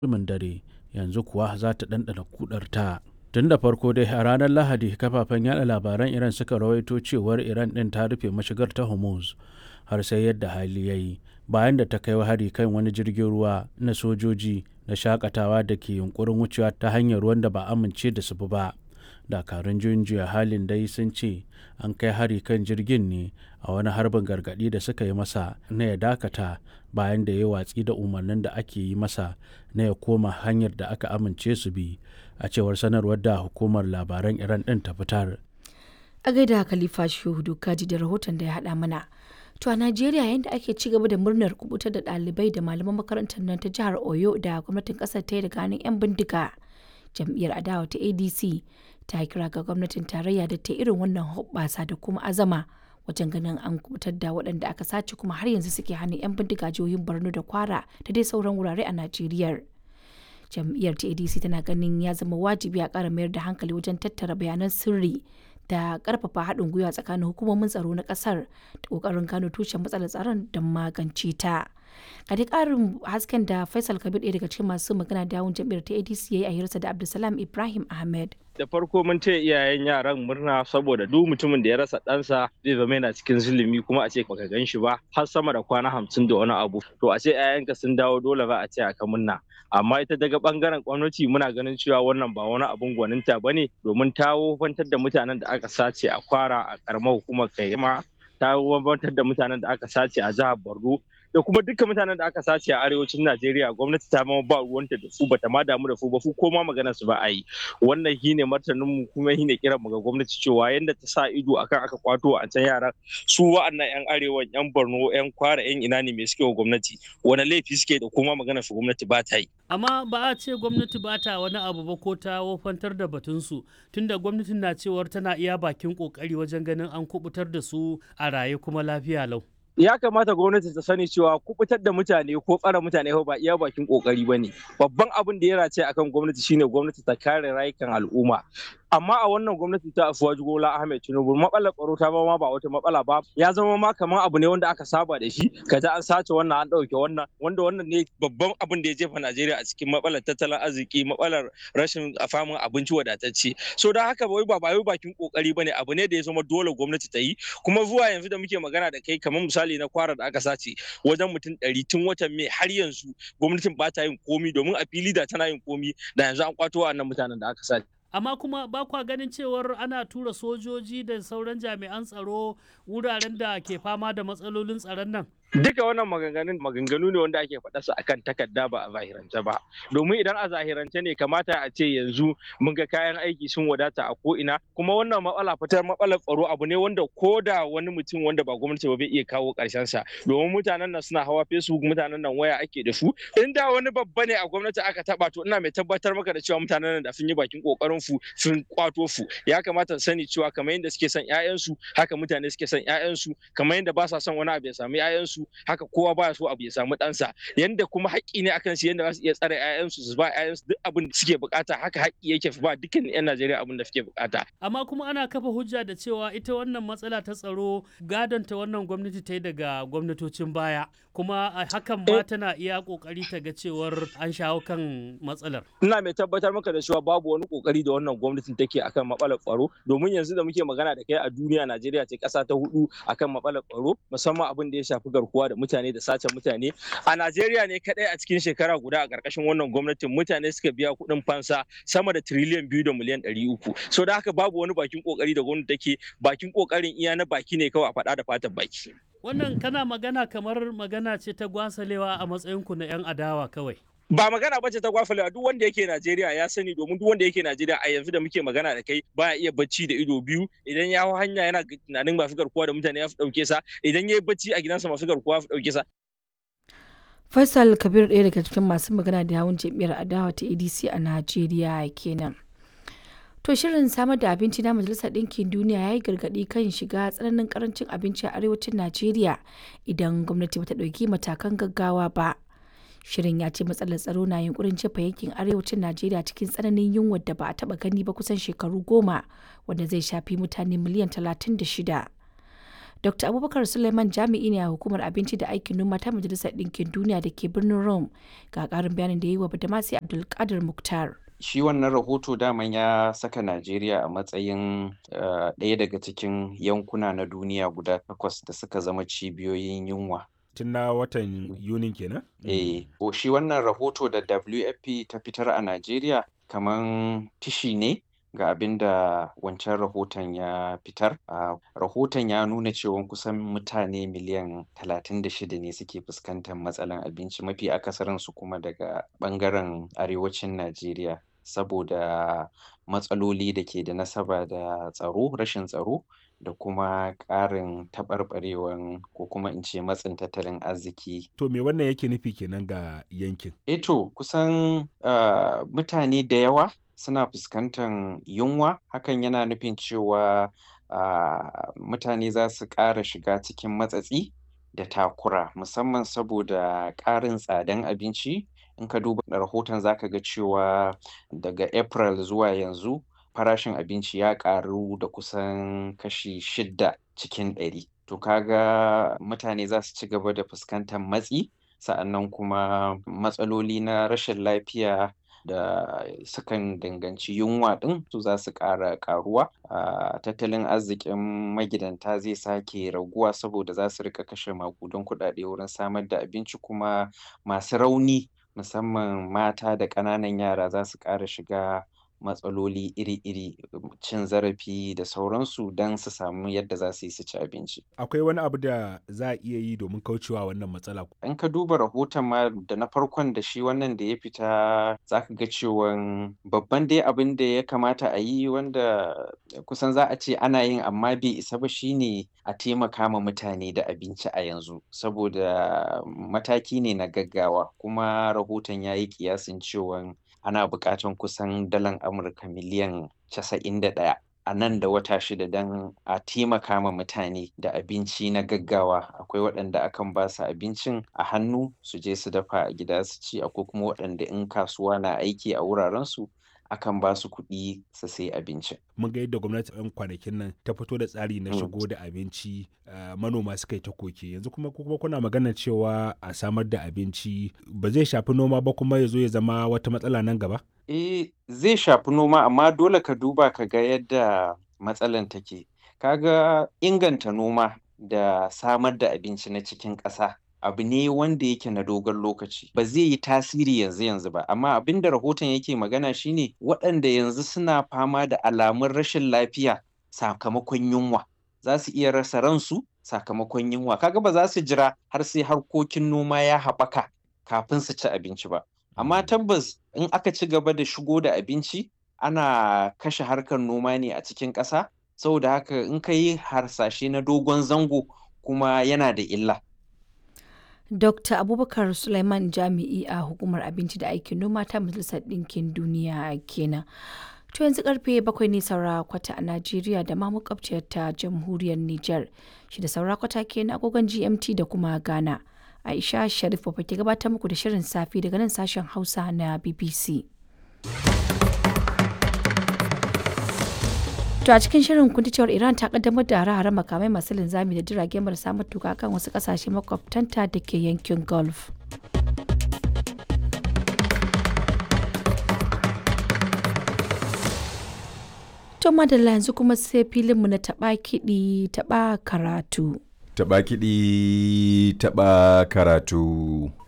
mutumin dare yanzu kuwa za ta ɗanɗana kudarta. Tun da farko dai a ranar Lahadi kafafen yada labaran Iran suka rawaito cewar Iran ɗin ta rufe mashigar ta Hormuz har sai yadda hali ya yi bayan da ta kai hari kan wani jirgin ruwa na sojoji na shakatawa da ke yunkurin wucewa ta hanyar ruwan da ba amince da su bi ba. dakarun juyin juya halin dai sun ce an kai hari kan jirgin ne a wani harbin gargadi da suka yi masa na ya dakata bayan da ya watsi da umarnin da ake yi masa na ya koma hanyar da aka amince su bi a cewar sanarwar da hukumar labaran iran din ta fitar a gaida khalifa shehu kaji da rahoton da ya haɗa mana to a najeriya yadda ake ci gaba da murnar kubutar da ɗalibai da malaman makarantar nan ta jihar oyo da gwamnatin ƙasar ta yi daga hannun 'yan bindiga jam'iyyar adawa ta adc ta kira ga gwamnatin tarayya da ta irin wannan hoɓɓasa da kuma azama wajen ganin an kubutar da waɗanda aka sace kuma har yanzu suke hannun 'yan bindiga jihohin borno da kwara da dai sauran wurare a najeriya jam'iyyar ta adc tana ganin ya zama wajibi a ƙara mayar da hankali wajen tattara bayanan sirri da ƙarfafa haɗin gwiwa tsakanin hukumomin tsaro na ƙasar da ƙoƙarin gano tushen matsalar tsaron don magance ta. a dai ƙarin hasken da faisal kabir ɗaya daga cikin masu magana da yawun jam'iyyar ta adc ya yi a hirarsa da abdulsalam ibrahim ahmed da farko mun ce iyayen yaran murna saboda duk mutumin da ya rasa ɗansa zai zama yana cikin zulumi kuma a ce baka gan shi ba har sama da kwana hamsin da wani abu to a ce 'ya'yanka sun dawo dole ba a ce aka murna amma ita daga bangaren gwamnati muna ganin cewa wannan ba wani abun gwaninta ba ne domin ta wofantar da mutanen da aka sace a kwara a karamar hukumar kaima ta wofantar da mutanen da aka sace a jihar borno da kuma dukkan mutanen da aka sace a arewacin Najeriya gwamnati ta ma ba ruwanta da su bata ma damu da su ba su ko ma magana su ba a yi wannan shine martanin mu kuma shine kiran mu ga gwamnati cewa yanda ta sa ido akan aka kwato a can yaran su wa'annan yan arewa yan Borno yan Kwara yan ina ne me suke wa gwamnati wani laifi suke da kuma magana su gwamnati ba ta yi amma ba a ce gwamnati ba ta wani abu ba ko ta wofantar da batunsu tunda gwamnatin na cewar tana iya bakin kokari wajen ganin an kubutar da su a raye kuma lafiya lau ya kamata gwamnati ta sani cewa kubutar da mutane ko tsara mutane ba iya bakin kokari ba ne babban abin da ya race akan gwamnati shine gwamnati ta kare rayukan al'umma amma a wannan gwamnati ta afuwaji gola ahmed tinubu matsalar tsaro ta ma ba wata matsala ba ya zama ma kamar abu ne wanda aka saba da shi kaza an sace wannan an ɗauke wannan wanda wannan ne babban abin da ya jefa najeriya a cikin matsalar tattalin arziki matsalar rashin famin abinci wadatacce so don haka wai ba wai bakin kokari bane abu ne da ya zama dole gwamnati ta yi kuma zuwa yanzu da muke magana da kai kamar misali na kwara da aka sace wajen mutum ɗari tun watan mai har yanzu gwamnatin ba ta yin komi domin a fili da tana yin komi da yanzu an kwato wa'annan mutanen da aka sace amma kuma ba kwa ganin cewar ana tura sojoji da sauran jami'an tsaro wuraren da ke fama da matsalolin tsaron nan duka wannan maganganun maganganu ne wanda ake faɗa su akan takarda ba a zahirance ba domin idan a zahirance ne kamata a ce yanzu mun ga kayan aiki sun wadata a ko'ina kuma wannan matsala fitar matsalar tsaro abu ne wanda ko da wani mutum wanda ba gwamnati ba bai iya kawo ƙarshen sa domin mutanen nan suna hawa facebook mutanen nan waya ake da su in da wani babba ne a gwamnati aka taba to ina mai tabbatar maka da cewa mutanen nan da sun yi bakin kokarin su sun kwato su ya kamata su sani cewa kamar yadda suke son ƴaƴansu haka mutane suke son ƴaƴansu kamar yadda ba sa son wani abu ya samu ƴaƴansu haka kowa baya so abu ya samu ɗansa yanda kuma haƙƙi ne akan su yanda za su iya tsare ƴaƴansu su ba ƴaƴansu duk abin da suke bukata haka haƙƙi yake ba dukkan ƴan Najeriya abin da suke bukata amma kuma ana kafa hujja da cewa ita wannan matsala ta tsaro gadon ta wannan gwamnati ta yi daga gwamnatocin baya kuma hakan ma tana iya kokari ta ga cewar an shawo kan matsalar ina mai tabbatar maka da cewa babu wani kokari da wannan gwamnatin take akan matsalar tsaro domin yanzu da muke magana da kai a duniya Najeriya ce ƙasa ta hudu akan matsalar tsaro musamman abin da ya shafi garkuwa da mutane da sace mutane a Najeriya ne kadai a cikin shekara guda a ƙarƙashin wannan gwamnatin mutane suka biya kuɗin fansa sama da tiriliyan biyu da miliyan ɗari uku so da haka babu wani bakin kokari da gwamnati take bakin kokarin iya na baki ne kawai a faɗa da fatan baki wannan kana magana kamar magana ce ta gwasalewa a matsayinku na 'yan adawa kawai ba magana bace ta gwafalewa duk wanda yake Najeriya ya sani domin duk wanda yake Najeriya a yanzu da muke magana da kai baya iya bacci da ido biyu idan ya hau hanya yana tunanin masu garkuwa da mutane ya fi dauke sa idan ya yi bacci a gidansa masu garkuwa ya fi dauke sa Faisal Kabir ɗaya daga cikin masu magana da yawun jam'iyyar adawa ta ADC a Najeriya kenan. To shirin samar da abinci na Majalisar Ɗinkin Duniya ya yi gargaɗi kan shiga tsananin karancin abinci a arewacin Najeriya idan gwamnati bata ɗauki matakan gaggawa ba. Shirin ya ce matsalar tsaro na yunkurin jefa yankin arewacin Najeriya cikin tsananin yunwar da ba a taɓa gani ba kusan shekaru goma wanda zai shafi mutane miliyan talatin da shida. Dr. Abubakar Suleiman jami'i ne a hukumar abinci da aikin noma ta Majalisar Ɗinkin Duniya da ke birnin Rome ga ƙarin bayanin da ya yi wa Badamasi Abdulkadir Mukhtar. shi wannan rahoto daman ya saka Najeriya a matsayin ɗaya daga cikin yankuna na duniya guda takwas da suka zama cibiyoyin yunwa. Tun na watan Yunin kenan? Eh, shi wannan rahoto da WFP ta fitar a Najeriya kaman tishi ne ga abin da wancan rahoton ya fitar. Uh, rahoton ya nuna cewa kusan mutane miliyan 36 ne suke fuskantar matsalan abinci mafi akasarinsu kuma daga ɓangaren arewacin Najeriya. saboda matsaloli da ke da nasaba da tsaro rashin tsaro da kuma ƙarin taɓarɓarewan ko kuma in ce matsin tattalin arziki. To me wannan yake nufi kenan ga yankin? Eto kusan uh, mutane da yawa suna fuskantar yunwa hakan yana nufin cewa uh, mutane za su ƙara shiga cikin matsatsi da takura musamman saboda ƙarin tsadan abinci in ka duba rahoton zaka ga cewa daga april zuwa yanzu farashin abinci ya ƙaru da kusan kashi shidda cikin ɗari to kaga mutane za su ci gaba da fuskantar matsi sa'annan kuma matsaloli na rashin lafiya da sukan danganci yunwa ɗin su za su ƙara ƙaruwa a tattalin arzikin magidanta zai sake raguwa saboda za su rika kashe maƙudan kuɗaɗe wurin samar da abinci kuma masu rauni musamman mata da ƙananan yara za su ƙara shiga matsaloli iri-iri cin zarafi da sauransu don su samu yadda za su yi su ci abinci. Akwai wani abu da za a iya yi domin kaucewa wannan matsala? In ka duba rahoton ma da na farkon da shi wannan da ya fita za ka ga cewan babban dai abin da ya kamata a yi wanda kusan za a ce ana yin amma bai isa ba shine a taimaka ma mutane da abinci a yanzu saboda mataki ne na gaggawa kuma rahoton ya yi kiyasin cewan ana buƙatan kusan dalan Amurka miliyan casa'in da ɗaya a nan da wata shida don a taimaka ma mutane da abinci na gaggawa akwai waɗanda akan ba su abincin a hannu su je su dafa a gida su ci akwai kuma waɗanda in kasuwa na aiki a wurarensu akan ba su kuɗi su sai abinci. Mun ga yadda gwamnati yan kwanakin nan ta fito da tsari na shigo da abinci manoma suka yi ta koke yanzu kuma kuma kuna magana cewa a samar da abinci ba zai shafi noma ba kuma ya zo ya zama wata matsala nan gaba? Eh zai shafi noma amma dole ka duba ka ga yadda matsalan take. Kaga inganta noma da samar da abinci na cikin ƙasa abu ne wanda yake na dogon lokaci ba zai yi tasiri yanzu yanzu ba amma abin da rahoton yake magana shine waɗanda yanzu suna fama da alamun rashin lafiya sakamakon yunwa za su iya rasa ransu sakamakon yunwa kaga ba za su jira har sai harkokin noma ya haɓaka kafin su ci abinci ba amma tabbas in aka ci gaba da shigo da abinci ana kashe harkar noma ne a cikin ƙasa saboda haka in ka yi harsashe na dogon zango kuma yana da illa Dr. Abubakar Suleiman Jami'i a Hukumar Abinci da Aikin Noma ta Majalisar Ɗinkin Duniya kenan. To yanzu karfe bakwai ne saura kwata a Najeriya da ma makwabciyar ta Jamhuriyar Nijar. Shi da saura kwata kenan agogon GMT da kuma Ghana. Aisha Sharif ba ke gabatar muku da shirin safi daga nan sashen Hausa na BBC. To a cikin shirin kun cewar Iran ta kaddamar da hare-hare makamai masu linzami da jirage marasa matuka kan wasu kasashe makwabtanta da ke yankin Gulf. To madalla yanzu kuma sai filinmu na taɓa kiɗi taɓa karatu. Taɓa kiɗi taɓa karatu.